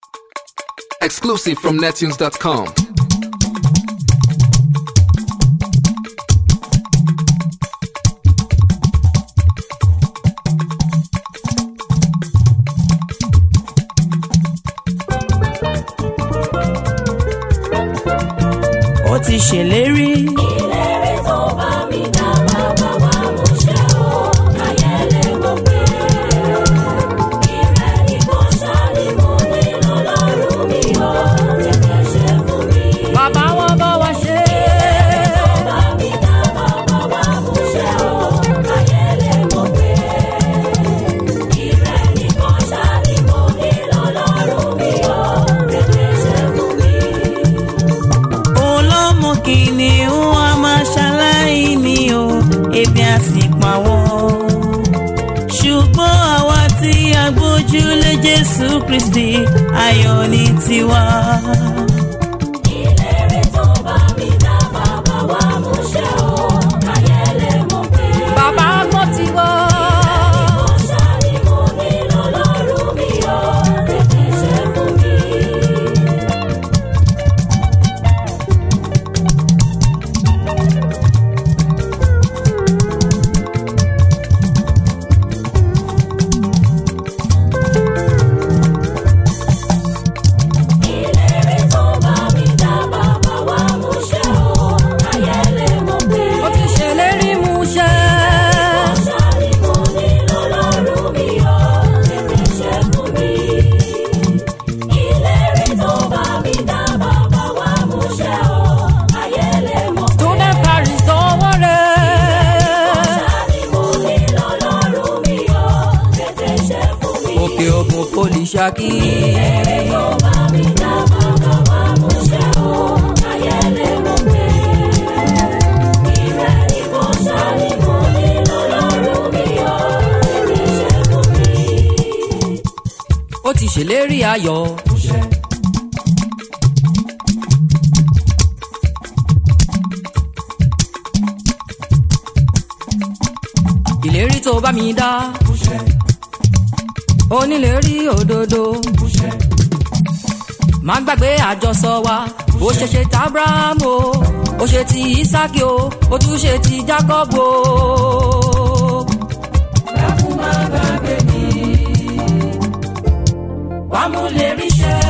Exclusive from nettunes.com. ó ti ṣèlérí. ìlérí tó bá mi dá bàbá wa mú ṣẹ o ayẹlẹ mo pé ìrẹ́ ni kò ṣáàlì mo nílò lọ́rùn mi o tètè ṣe fún mi. bàbá wọn bá wa ṣe. tó bá mi dá bàbá wa mú ṣẹ o ayẹlẹ mo pé ìrẹ́ ni kò ṣáàlì mo nílò lọ́rùn mi o tètè ṣe fún mi. olómọ kìnìún a máa ṣaláìní o ebi a sì pa wọ́n. ṣùgbọ́n àwa tí a gbójúlé jésù kristi ayọ̀ ní tiwa. ìlérí tó bá mi dá bàbá wa mú ṣẹ o ayẹlẹ mo pé. bàbá gbọ́ ti wọ́. Mo ṣáàlì mo nílò lọ́rùn mi o tètè ṣe fún mi. ìlérí tó bá mi dá bàbá wa mú ṣẹ o ayẹlẹ mo pé. ó ti ṣèlérí mú ṣẹ. Ṣáàlì mo nílò lọ́rùn mi o, tètè ṣe fún mi. Ìlérí tó bá mi dá bàbá wa mú ṣẹ o, ayẹlẹ mo pé. student paris dánwọ́ rẹ̀. Ṣáàlì mo nílò lọ́rùn mi o, tètè ṣe fún mi. òkè òkun poli ṣákí. Ìlérí tó bá mi dá bàbá wa mú ṣẹ o, ayẹlẹ mo pé. Ìrẹ́ ni mo ṣáàlì mo nílò lọ́rùn mi o, tètè ṣe fún mi. ó ti ṣèlérí ayọ̀. ìlérí tó bá mi dá. onílérí òdodo. má gbàgbé àjọsọ wa ó ṣe ṣe ti abrahamu o ó ṣe ti isaki o ó tún ṣe ti jacob o. dákun má gbàgbé mi wà mú lè ríṣẹ́